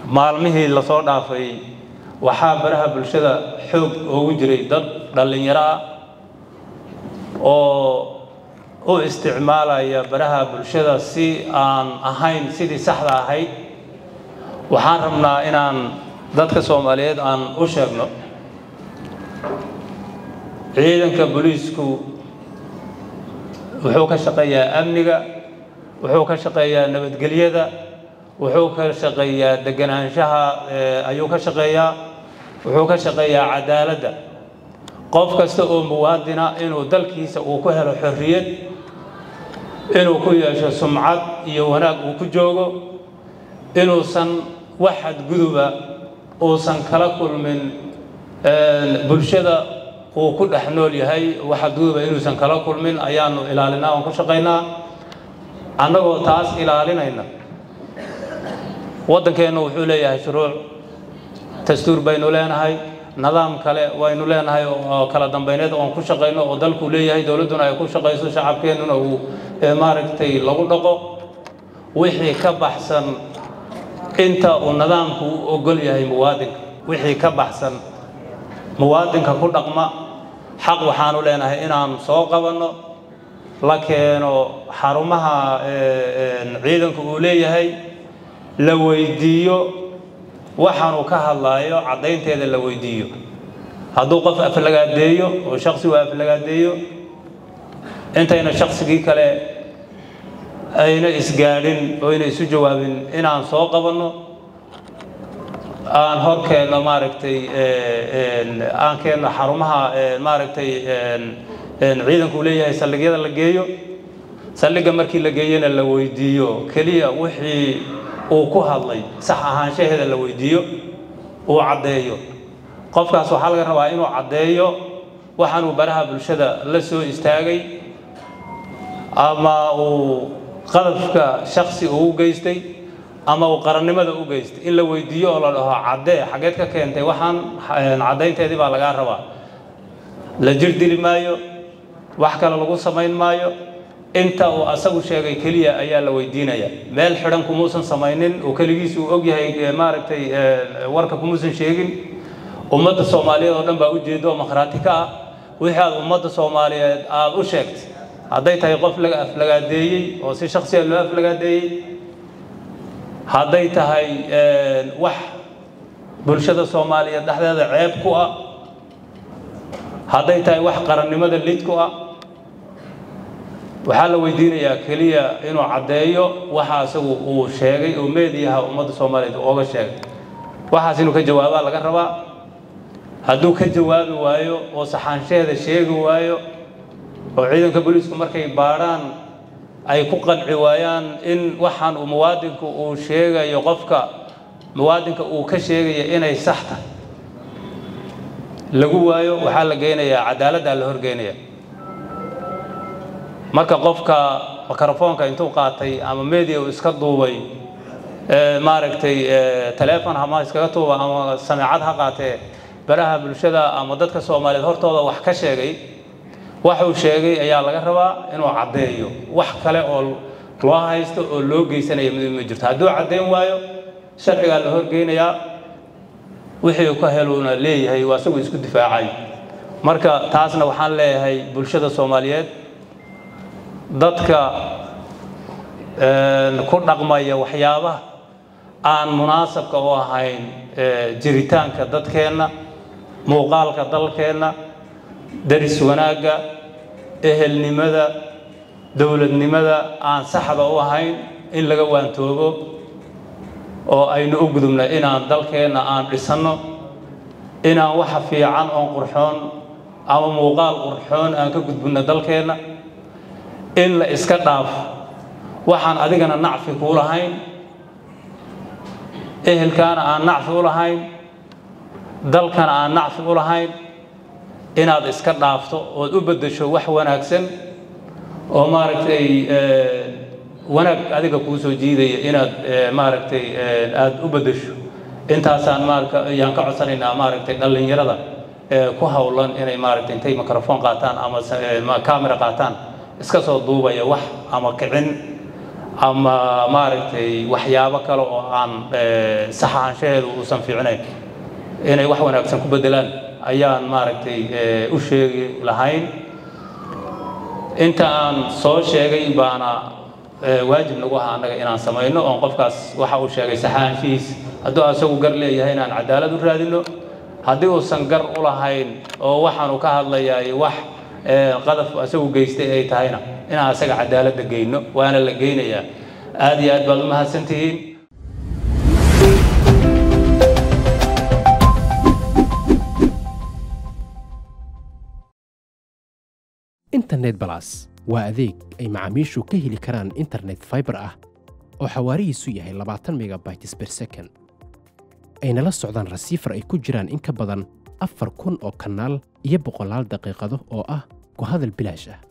maalmihii lasoo dhaafay waxaa baraha bulshada xoog oogu jiray dad dhallinyaro ah oo u isticmaalaya baraha bulshada si aan ahayn sidii saxda ahayd waxaan rabnaa inaan dadka soomaaliyeed aan u sheegno ciidanka booliisku wuxuu ka shaqeeyaa amniga wuxuu ka shaqeeyaa nabadgelyada wuxuu ka shaqeeyaa deganaanshaha ayuu ka shaqeeyaa wuxuu ka shaqeeyaa cadaaladda qof kasta oo muwaadina inuu dalkiisa uu ku helo xorriyad inuu ku yeesho sumcad iyo wanaag uu ku joogo inuusan wax xadguduba uusan kala kulmin bulshada uu ku dhex nool yahay wax xadguduba inuusan kala kulmin ayaanu ilaalinaa oon ku shaqaynaa annagoo taas ilaalinayna waddankeennu wuxuu leeyahay shuruuc dastuur baynu leenahay nidaam kale waynu leenahay oo kala dambayneed oon ku shaqayno oo dalkuu leeyahay dowladduna ay ku shaqayso shacabkeennuna uu maaragtay lagu dhaqo wixii ka baxsan inta uu nidaamku u ogol yahay muwaadinka wixii ka baxsan muwaadinka ku dhaqma xaq waxaanu leenahay inaan soo qabanno la keeno xarumaha ciidanku uu leeyahay la weydiiyo waxaanuu ka hadlaayo caddaynteeda la weydiiyo hadduu qof aflagaadeeyo oo shaksigu aflagaadeeyo intayna shaksigii kale ayna isgaadhin oo ayna isu jawaabin inaan soo qabanno aan hor keenno maaragtay aan keenno xarumaha maaragtay ciidanku leeyahay saldhigyada la geeyo saldhigga markii la geeyona la weydiiyo keliya wixii uu ku hadlay sax ahaanshaheeda la weydiiyo uu caddeeyo qofkaas waxaa laga rabaa inuu caddeeyo waxaanuu baraha bulshada la soo istaagay ama uu qadafka shaksi uu u geystay ama uu qarannimada u geystay in la weydiiyo oo la dhaho caddee xaggeed ka keentay waxaan caddaynteedii baa lagaa rabaa la jir dili maayo wax kale lagu samayn maayo inta uu asagu sheegay keliya ayaa la weydiinaya meel xidhan kumuusan samaynin oo keligiisu uu og yahay maaragtay warka kumuusan sheegin ummadda soomaaliyeed oo dhan baa ujeeda oo makhraati ka ah wixii aad ummadda soomaaliyeed aada u sheegtay hadday tahay qof laga aflagaadeeyey oo si shaksiya loo aflagaadeeyey hadday tahay wax bulshada soomaaliyeed dhexdeeda ceeb ku ah hadday tahay wax qarannimada lid ku ah waxaa la weydiinayaa keliya inuu caddeeyo waxa isagu uu sheegay oo meediyaha ummadda soomaaliyeed ooga sheegay waxaas inuu ka jawaabaa laga rabaa hadduu ka jawaabi waayo oo saxaanshaheeda sheegi waayo oo ciidanka booliisku markay baadhaan ay ku qanci waayaan in waxaan uu muwaadinku uu sheegayo qofka muwaadinka uu ka sheegaya inay sax tahay lagu waayo waxaa la geynayaa cadaaladdaa la horgeynaya marka qofka mikrofoonka intuu qaatay ama media uu iska duubay maaragtay taleefon hama iskaga tuuba ama sameecad ha qaatee baraha bulshada ama dadka soomaaliyeed hortooda wax ka sheegay waxuu sheegay ayaa laga rabaa inuu caddeeyo wax kale oo loo haysto oo loo geysanaya mid ma jirto hadduu caddeyn waayo sharcigaa la horgeynayaa wixii ka heluuna leeyahay waa isagoo isku difaacay marka taasna waxaan leeyahay bulshada soomaaliyeed dadka ku dhaqmaya waxyaabaha aan munaasabka u ahayn jiritaanka dadkeenna muuqaalka dalkeenna daris wanaagga ehelnimada dowladnimada aan saxda u ahayn in laga waantoobo oo aynu u gudubna inaan dalkeenna aan dhisanno inaan waxa fiican oon qurxoon ama muuqaal qurxoon aan ka gudbinno dalkeenna in la iska dhaafo waxaan adigana nacfi kuu lahayn ehelkaana aan nacfi u lahayn dalkana aan nacfi u lahayn inaad iska dhaafto ood u beddesho wax wanaagsan oo maaragtay wanaag adiga kuu soo jiidaya inaad maaragtay aada u beddesho intaasaan maarka ayaan ka codsanaynaa maaragtay dhallinyarada ku howlan inay maaragtay intay microphone qaataan ama camera qaataan iska soo duubaya wax ama kicin ama maaragtay waxyaabo kale oo aan sax ahaanshaheedu uusan fiicnayn inay wax wanaagsan ku beddelaan ayaan maaragtay u sheegi lahayn inta aan soo sheegay baana waajib nagu aha annaga inaan samayno oon qofkaas waxa uu sheegay sax ahaanshihiis hadduu asagu gar leeyahay inaan cadaalad u raadino haddii uusan gar u lahayn oo waxaanu ka hadlayaay wax qadaf asagu geystay ay tahayna inaan asaga cadaaladda geyno waana la geynayaa aad iyo aad baad u mahadsantihiin internet balas waa adeeg ay macaamiishu ka heli karaan internet fiber ah oo xawaarihiisu yahay labaatan megabytes per second ayna la socdaan rasiifar ay ku jiraan in ka badan afar kun oo kanaal iyo boqolaal daqiiqado oo ah ku hadal bilaash ah